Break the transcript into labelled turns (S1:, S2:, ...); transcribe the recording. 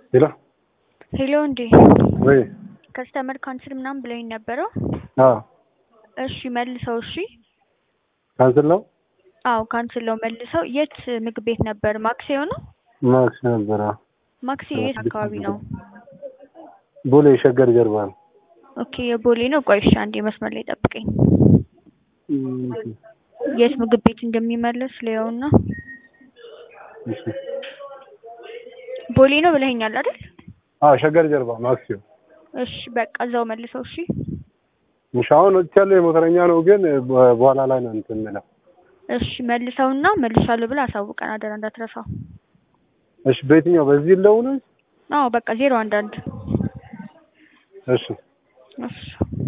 S1: ሄሎ
S2: ሄሎ እንዴ
S1: ወይ
S2: ከስተመር ካንስል ምናምን ብለኝ ነበረው።
S1: አዎ
S2: እሺ መልሰው። እሺ
S1: ካንስል ነው
S2: አዎ ካንስል ነው መልሰው። የት ምግብ ቤት ነበር? ማክሴዮ ነው?
S1: ማክስ ነበረ
S2: ማክሴዮ የት አካባቢ ነው?
S1: ቦሌ ሸገር ጀርባ ነው።
S2: ኦኬ የቦሌ ነው። ቆይ እሺ አንዴ መስመር ላይ ጠብቀኝ።
S1: እም፣
S2: የት ምግብ ቤት እንደሚመለስ ሊያውና
S1: እሺ
S2: ቦሌ ነው ብለኸኛል አይደል?
S1: አዎ ሸገር ጀርባ ማክሲዮ
S2: እሺ በቃ እዛው መልሰው። እሺ
S1: እሺ አሁን ወጥቻለሁ። የሞተረኛ ነው ግን በ- በኋላ ላይ ነው እንትን የምለው።
S2: እሺ መልሰውና መልሻለሁ ብለህ አሳውቀን አደራ እንዳትረሳው።
S1: እሺ በየትኛው በዚህ ልደውል?
S2: አዎ በቃ ዜሮ አንድ አንድ
S1: እሺ
S2: እሺ